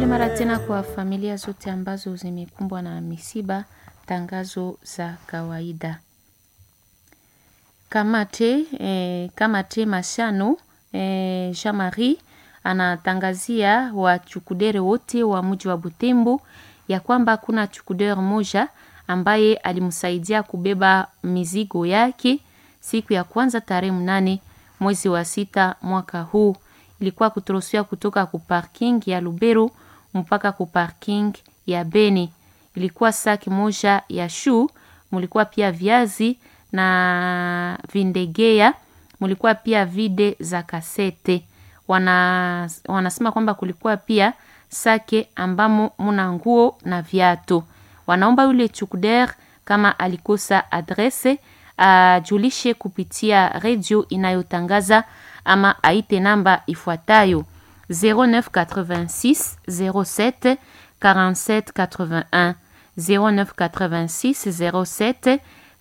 Pole mara tena kwa familia zote ambazo zimekumbwa na misiba. Tangazo za kawaida. Kamate, eh, Kamate Mashano eh, Jean Marie anatangazia wachukudere wote wa mji wa Butembo ya kwamba kuna chukudere moja ambaye alimsaidia kubeba mizigo yake siku ya kwanza tarehe mnane mwezi wa sita mwaka huu. Ilikuwa kutorosiwa kutoka ku parking ya Lubero mpaka ku parking ya Beni. Ilikuwa saki moja ya shu, mulikuwa pia viazi na vindegea, mulikuwa pia vide za kasete. Wana, wanasema kwamba kulikuwa pia sake ambamo muna nguo na viatu. Wanaomba yule chukder kama alikosa adrese ajulishe kupitia redio inayotangaza ama aite namba ifuatayo 0986 07 47 81 0986 07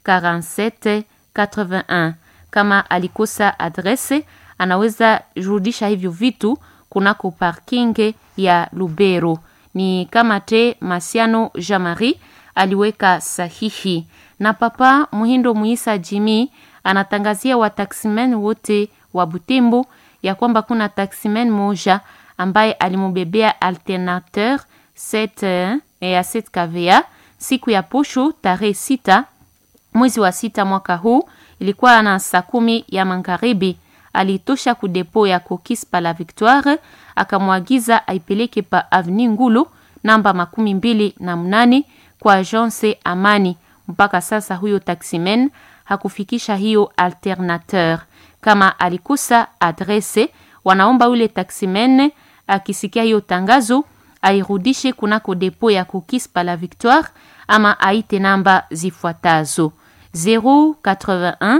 47 81. Kama alikosa adrese, anaweza rudisha hivyo vitu kunako parking ya Lubero. Ni kama te Masiano Jamari aliweka sahihi. Na papa Muhindo Muisa Jimi anatangazia wataksimen wote wa Butembo ya kwamba kuna taximen moja ambaye alimubebea alternateur 7 ya 7 kVA siku ya posho tarehe sita mwezi wa sita mwaka huu, ilikuwa na saa kumi ya magharibi. Alitosha kudepo ya Kokis pa la Victoire, akamwagiza aipeleke pa Avni Ngulu namba makumi mbili na mnane kwa agence Amani. Mpaka sasa huyo taximen hakufikisha hiyo alternateur. Kama alikosa adrese, wanaomba ule taximen akisikia hiyo tangazo airudishe kunako depo ya Kokis pa la Victoire ama aite namba zifuatazo 081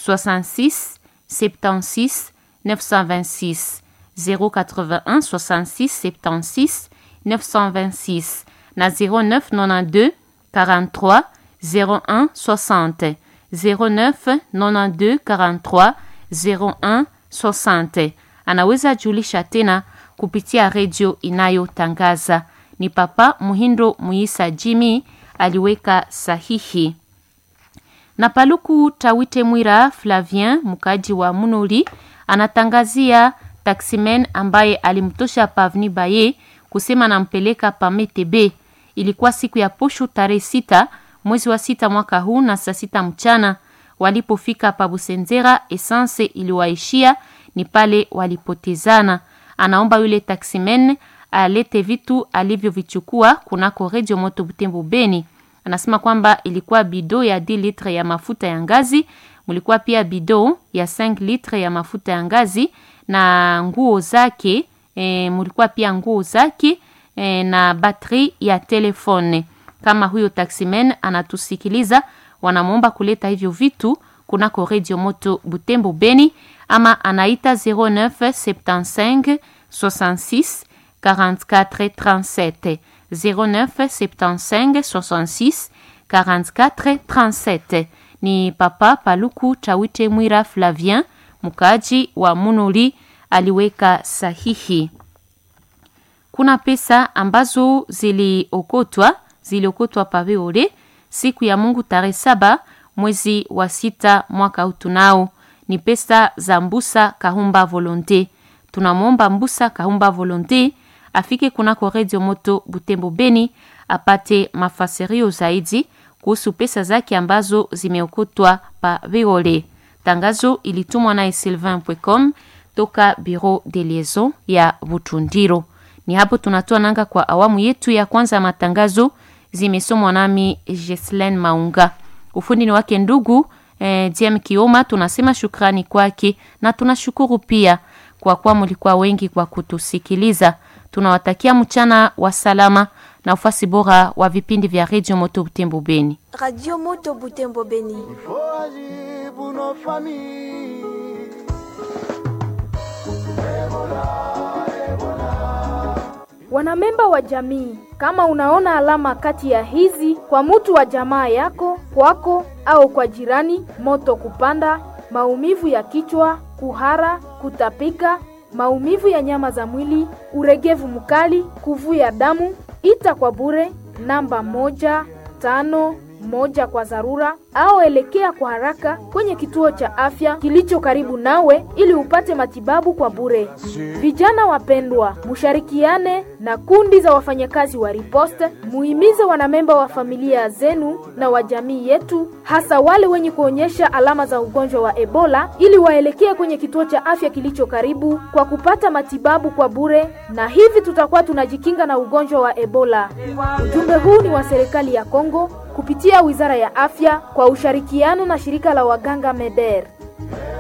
66 76 926 081 66 76 926 na 0992 43 01 60 09 92 43 01 60. Anaweza julisha tena kupitia redio inayotangaza. Ni Papa Muhindo Muisa Jimi aliweka sahihi. Na Paluku Tawite Mwira Flavien mkaji wa Munoli anatangazia taximen ambaye alimtosha Pavni Baye kusema nampeleka pa Metebe. Ilikuwa siku ya posho tarehe sita mwezi wa sita mwaka huu na saa sita mchana. Walipofika pa Busenzera, essence iliwaishia, ni pale walipotezana. Anaomba yule taximen alete vitu alivyovichukua kunako redio moto Butembo Beni. Anasema kwamba ilikuwa bido ya 10 litre ya mafuta ya ngazi, mulikuwa pia bido ya 5 litre ya mafuta ya ngazi na nguo zake e, mulikuwa pia nguo zake e, na batri ya telefone. Kama huyo taximen anatusikiliza, wanamwomba kuleta hivyo vitu kunako redio moto Butembo Beni, ama anaita 0975 66 44 37 09 75 66 44 37. Ni Papa Paluku Tawite Mwira Flavien mkaaji wa Munoli aliweka sahihi. Kuna pesa ambazo ziliokotwa ziliokotwa paveole siku ya Mungu tarehe saba mwezi wa sita mwaka utunao. Ni pesa za Mbusa Kahumba Volonte. Tunamwomba Mbusa Kahumba Volonte afike kunako redio moto Butembo Beni apate mafasirio zaidi kuhusu pesa zake ambazo zimeokotwa pa Veole. Tangazo ilitumwa naye Sylvain.com toka Bureau de Liaison ya Butundiro. Ni hapo tunatoa nanga kwa awamu yetu ya kwanza ya matangazo, zimesomwa nami Jeslen Maunga. Ufundi ni wake ndugu eh, Diem Kioma. Tunasema shukrani kwake na tunashukuru pia kwa kuwa mlikuwa wengi kwa kutusikiliza. Tunawatakia mchana wa salama na ufasi bora wa vipindi vya Radio Moto Butembo Beni. Radio Moto Butembo Beni. Wanamemba wa jamii, kama unaona alama kati ya hizi kwa mutu wa jamaa yako, kwako au kwa jirani: moto kupanda, maumivu ya kichwa, kuhara, kutapika maumivu ya nyama za mwili, uregevu mkali, kuvuja damu, ita kwa bure namba moja tano moja kwa dharura au elekea kwa haraka kwenye kituo cha afya kilicho karibu nawe ili upate matibabu kwa bure. Vijana wapendwa, musharikiane na kundi za wafanyakazi wa Riposte, muhimize wanamemba wa familia zenu na wa jamii yetu, hasa wale wenye kuonyesha alama za ugonjwa wa Ebola, ili waelekee kwenye kituo cha afya kilicho karibu kwa kupata matibabu kwa bure, na hivi tutakuwa tunajikinga na ugonjwa wa Ebola. Ujumbe huu ni wa serikali ya Kongo kupitia Wizara ya Afya kwa ushirikiano na shirika la waganga MEDER.